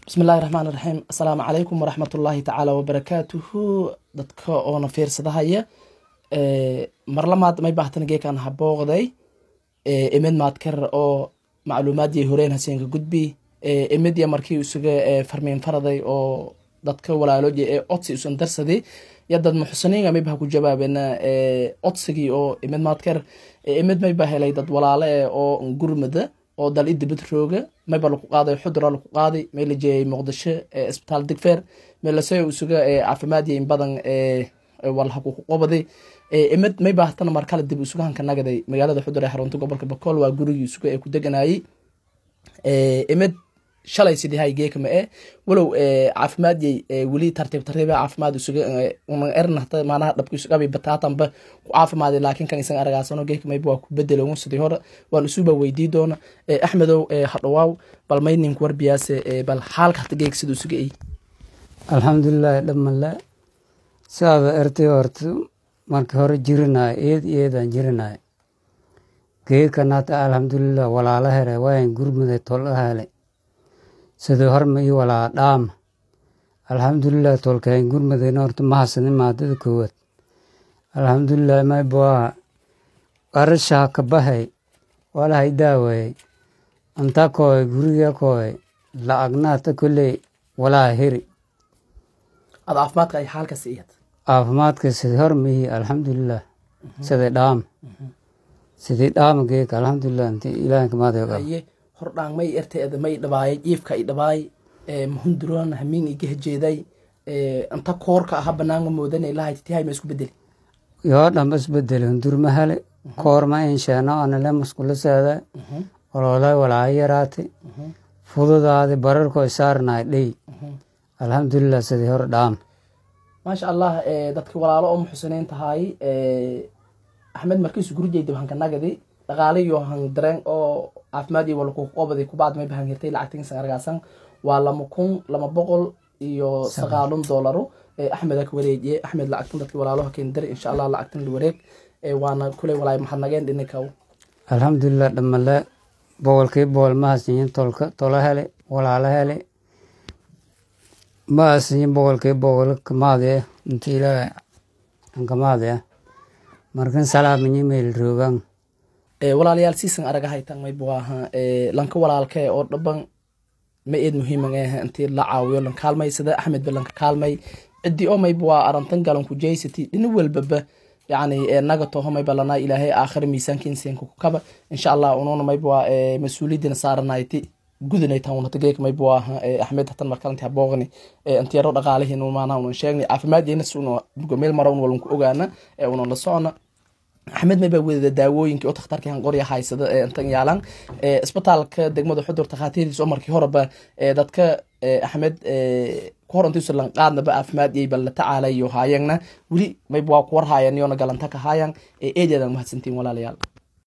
bismi illaahi raxmaan iraxiim assalaamu calaykum waraxmat ullaahi tacaala wabarakaatuhu dadka oona fiirsadahaya marlamaad may baahtan geekan habooqday imid maadkar oo macluumaadii horeen haseenka gudbi imidya markii isuga farmiin faraday oo dadka walaalooji ee codsi usan darsaday yadad muxsiniinga mayba ku jawaabena codsigii oo imid maadkar imid mayba helay dad walaale eh oo gurmada oo dal idibad rooga mayba laku qaaday xudura laku qaaday may la jeeyay muqdisho isbitaal digfeer meelasoy usuga caafimaadiya in badan walhaku ku qobaday imid may baahtan markale dib usugahanka nagaday magaalada xudur ee xarunta gobolka bakool waa gurigii usuga ee ku deganayay imid shalay sidii hay geekama e walow caafimaadiyay weli tartiib tartiiba caafimaad usuga unan ernahta maanaha dhabka isugabi bataatanba ku caafimaaday laakiin kan isan aragaasano geekamayba waa ku bedeloon sidii hore waan isuba weydii doona axmedow hadhawaaw bal mayninku warbiyaase bal xaalka hata geek sida usuga ey alxamdulilaahi dhamale siaada ertay horta marka hore jirinayo eed eedaan jirinayo geekan hata alxamdulilah walaala hele waayan gurmuday tola hele sidii horma ii walaa dhaama alxamdulilah tolkayn gurmudayna horta mahasani maadada koowaad alxamdulilah mayboa qarashaa ka bahay walahay daawayay anta kooy guriga kooy lacagnaata koley walaa heri ad caafimaadka ay xaalkas iyad caafimaadka sidii hormaihi alxamdulilah sidii dhaama sidii dhaama geeka alxamdulilah inti ilaahin kamaadayo aye hordhaan may erteeda may dhabaayay jiifka i dhabaay mahunduroon hamiin iga hejeeday anta koorka aha banaanga moodanay lahayd tihay ma isku bedeli yoo dhamba isbedeli hundurma hele koorma insheeno anale muskula saada ololay walaa yaraate fududaadi bararko isaarnay dhey alxamdulilah sidii hore dhaama maasha allah dadka walaalo oo muxusiniin tahay axmed markiisu gurjeyda hanka nagadi dhaqaalayo han dareen oo caafimaad iyo walakuqobadi kubaad may bahan hirtay lacagtinsan argaasan waa lama kun lama boqol iyo sagaalun doolaro axmed ka wareejiye axmed lacagtan dadki walaaloha keen dari insha allah lacagtan la wareeg waana kuley walaay maxad nageen dhinikaw alxamdulilah dhamale boqolkii boqol ma hasiyin tolka tola hele walaala hele ma hasiyin boqolkii boqol kamaade inta ilaaha ankamaade markan salaaminyi meel roogan walaalayaal siisan aragahaytan maybu aha lanka walaalkee oo dhaban ma eed muhiiman eh intii la caawiyo lan kaalmay sida axmed ba lanka kaalmay cidii oo mayba waa arantan galan ku jeysati dhina walbaba yani naga toho mayba lanaa ilaahay aakhira miisaankiinsenka ku kaba insha allah ununa mayba waa mas-uuliyadina saaranayti gudinaytan unata geeka mayba waa aha axmed hatan markalanti habooqni intiyaro dhaqaalihiin maanaha unan sheegnay caafimaadiyna si una meel mara un walan ku ogaana unan la socona axmed may baa wadada daawooyinkii oo takhtarkii hanqorya haysada ee intan yaalan isbitaalka degmada xudur takhaatiirtiis oo markii horeba dadka axmed ku hor intiisu lanqaadnaba caafimaadiyay bal la tacaalayo haayangna weli mayba waa ku warhaayan yoona galanta ka haayan eedeedan mahadsantiin walaalayaal